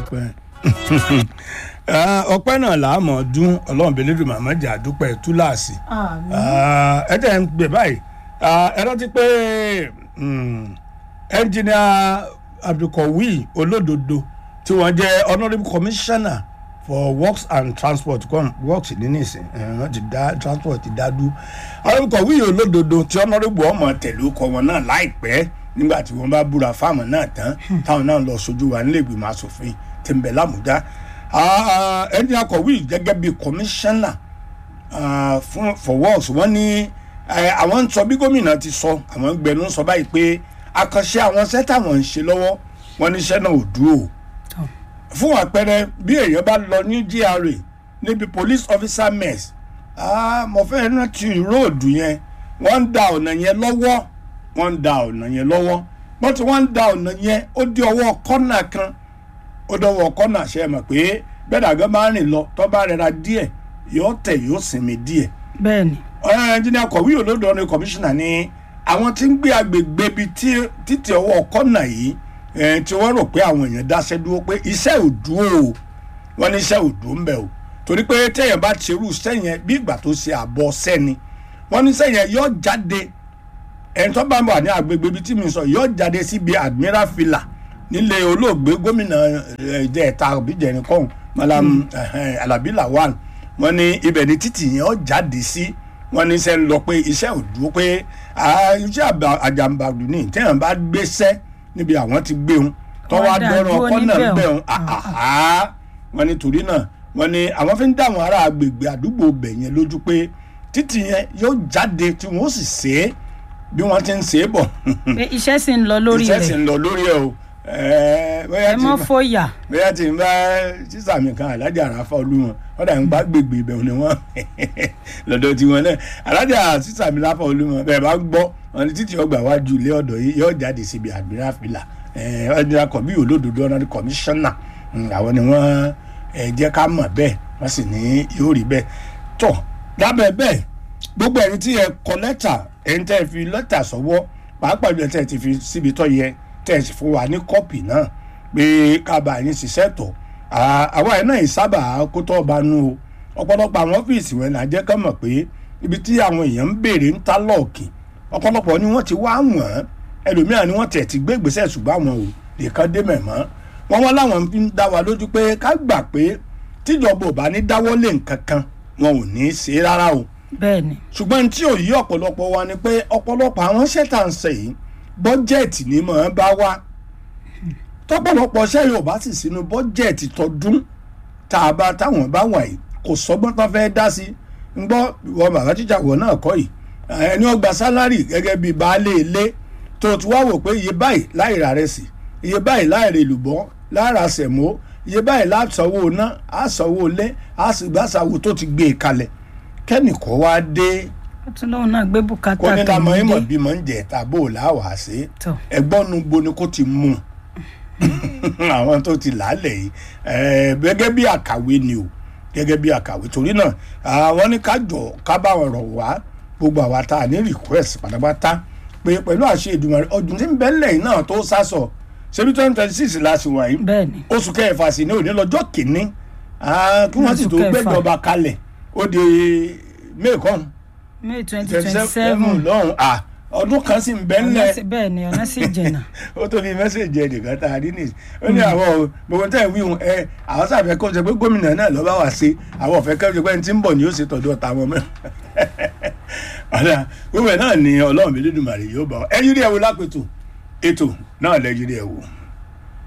ọpẹ́ ọpẹ́ náà là á mọ̀ dún ọlọ́run bẹ́ẹ̀ lẹ́dùn màmá jà dúpẹ́ túláàsì àmín ẹ tẹ̀ ń gbé báyìí ẹ rántí pé ẹnjìnìà abdulkawi olódodo tí wọ́n jẹ́ honourable commissioner for works and transport com works ní nísìn wọ́n ti dá transport ti dá dú honourable kawi olódodo tí honourable ọmọ tẹ̀lé ọkọ wọn náà láìpẹ́ nígbà tí wọ́n bá búra fáwọn náà tán táwọn náà lọ sojú wa nílé ìgbìmọ̀ asòfin tí ń bẹ lámùdá ẹni akọ̀wé gẹ́gẹ́ bíi commissioner uh, fún for works wọ́n ní àwọn ń sọ bí gómìnà ti sọ àwọn gbẹnu sọ báyìí pé àkànṣe àwọn iṣẹ́ táwọn ń ṣe lọ́wọ́ wọ́n ní iṣẹ́ náà ò dúró fún àpẹẹrẹ bí èèyàn bá lọ ní GRA níbi police officer mess mo fẹ́ rántí róòdù yẹn wọ́n ń da ọ̀nà yẹn lọ́wọ́ wọ́n ń da ọ̀nà yẹn lọ́wọ́ wọ́n ti wọ́n ń da ọ̀nà yẹn ó dé ọwọ́ kọ́nà kan ó dọwọ́ kọ́nà ṣe mọ̀ pé bẹ́ẹ̀ gan máa ń rìn lọ tó bá rẹra díẹ̀ yóò tẹ̀ yóò sinmi díẹ̀. bẹ́ẹ̀ni. ẹnjìnìà kọ̀wé olódò ní kọmíṣánná ní àwọn tí ń gbé agbègbè ibi títí ọwọ́ kọ́nà yìí tí wọ́n rò pé àwọn èèyàn dáṣẹ́ dúró pé iṣẹ́ ò dúró o wọ́n ní iṣẹ́ ò dúró ń bẹ̀ o torí pé téèyàn bá ṣerú iṣẹ́ yẹn bí ìgbà tó ṣe àbọ̀ sẹ́ni wọ́n ní iṣẹ́ yẹn yóò jáde ẹni tó bá wà ní agbègbè ibi tí mi sọ yóò jáde síbi admiral villa nílé olóògbé gómìnà ìjẹta òbíjẹrin kọ́hún malam alabi lawal wọ́n ní ibẹ̀ ní títì yẹn ó jáde sí wọ́n ní sẹ́ ń lọ pé iṣẹ́ ò dúró pé iṣẹ́ àjàmbàdù ní téèyàn bá gbéṣẹ́ níbi àwọn ti gbé wọn tọ́wọ́ adọ́rọ̀ ọkọ́ náà ń bẹ̀ wọn wọ́n ní torí náà wọ́n ní àwọn fi ń dá àwọn ará agbègbè àdúgbò bẹ̀ yẹn lójú pé títì yẹn yóò jáde tí wọ́n sì ṣe é bí wọ́n ti ń ṣe é bọ̀. pé iṣẹ́ sì ń lọ lórí rẹ̀ iṣẹ́ sì ń lọ lórí ẹ̀ o ẹ mọ fòyà. bóyá tí n bá sísà mi kan alájà àràfà olúmọ wọn dà ń gbá gbègbè ibẹ̀ ni wọ́n lọ́dọ̀ tiwọn náà alájà sísà mi láfà olúmọ bẹ́ẹ̀ bá gbọ́ wọn ni títí ọgbà wájú ilé ọ̀dọ̀ yìí yóò jáde síbi àdúrà fìlà ọdún akọ bí olódodo ọ̀nà kọmíṣánná àwọn ni wọ́n jẹ́ ká mọ̀ bẹ́ẹ̀ wọ́n sì ní yóò rí bẹ́ẹ̀ tọ̀ lábẹ́ bẹ́ẹ̀ gbogbo ẹni tí ẹ kọ lẹ́tà ẹni tẹ́ fi lẹ́tà sọ́wọ́ pàápàá jù ẹ tẹ́ ti fi síbi tọ́ yẹ tẹ̀sí fún wa ní kọ́pì náà pé kábà yín ṣiṣẹ́ tọ̀ àwa ẹ̀ náà sábà kó tọ́ ọba nú o ọ̀pọ̀lọpọ̀ àwọn ọ́fíìsì wọn là jẹ́ ká mọ̀ pé ibi tí àwọn èèyàn ń béèrè ń ta lọ́ọ̀kì ọ̀pọ̀lọpọ̀ ni wọ́n ti wá wọ̀n ẹlòmíràn ni wọ́n tẹ̀ ti gbé ìgbésẹ̀ ṣùgbọ́n àwọn ò lè kán dé mẹ̀mọ́ wọ́n wọ́n láwọn fi ń dá wa lójú pé ká gbà pé tíjọba ò bá ní dáwọ́ lé nǹkan kan wọn ò ní í ṣe rárá o bẹ́ẹ̀ni. ṣùgbọ́n tí ò yí ọ̀pọ̀lọpọ̀ wa ni pé ọ̀pọ̀lọpọ̀ àwọn ṣẹ́tà ń ṣe yìí bọ́jẹ̀tì ni mọ̀ ọ́n bá wá tọ́pọ̀lọpọ̀ ṣẹ́ yóò bá sì sínú bọ́jẹ̀tì tọdún tá a bá táwọn bá wà yìí kò sọ́gbọ́n tán fẹ́ dá sí ń gbọ́ wọn bàbá tíjà wọ̀ náà kọ́ yìí ẹni ó gba sálárì gẹ́gẹ́ bíi baálé ilé tó ti wá wò pé iye báyìí láì ra rẹ̀ sí iye báyìí láì rè lùbọ́ lára sẹ̀mó iye báyìí lásanwó ná àsanwó ilé àsìgbàsàwò tó ti gbé e kalẹ̀ kẹ́nìkan wá dé tún lóun náà gbé bùkátà kó ní lamọ tòun ìmọ̀ dé. bímọ ń jẹ tàbó làwà sí Tọ́. ẹgbọ́n nu bo ni kó ti mú àwọn tó ti làálẹ̀ yìí eh, gẹ́gẹ́ bí àkàwé ni o gẹ́gẹ́ bí àkàwé torí náà àwọn ní ká jọ ká bá wọn rọ̀ wá gbogbo àwa tá a ní request pátápátá pé pẹ̀lú àṣẹ ìdùnnú ọdún tí ń bẹ́ lẹ́yìn náà tó sásọ ṣebí twenty twenty six la sì wà yìí bẹ́ẹ̀ni oṣù kẹfà sí ní òní lọ́jọ́ kìíní ah, kí wọ́n sì Oṣù tó kẹfà. gbẹ́jọba kalẹ̀ ó di mẹ́ẹ̀kan may twenty twenty twenty seven seven lọ́hùn à ọdún kan sì ń bẹ́ ńlẹ̀ bẹ́ẹ̀ni ọ̀nà sì jìnnà ó tó fi mẹ́sẹ̀jì ẹnìkan tá a rí nìyí ó ní àwọn o, gbogbo tẹ́ ẹ̀ wíhun ẹ àwọn sàfẹ́ kó ṣe pé gómìnà náà lọ́ba wà sí àwọn ọ̀fẹ́ kẹ́rù pé ẹni tí ń bọ̀ ni yóò ṣe tọ̀dọ̀ tàwọn mọ́ ọ̀dà gbogbo ẹ̀ náà ni ọlọ́run mi lédùmarè yóò bá ọ ẹ yí rí ẹ wo lápẹ̀tù ètò náà lẹ yí rí ẹ wò.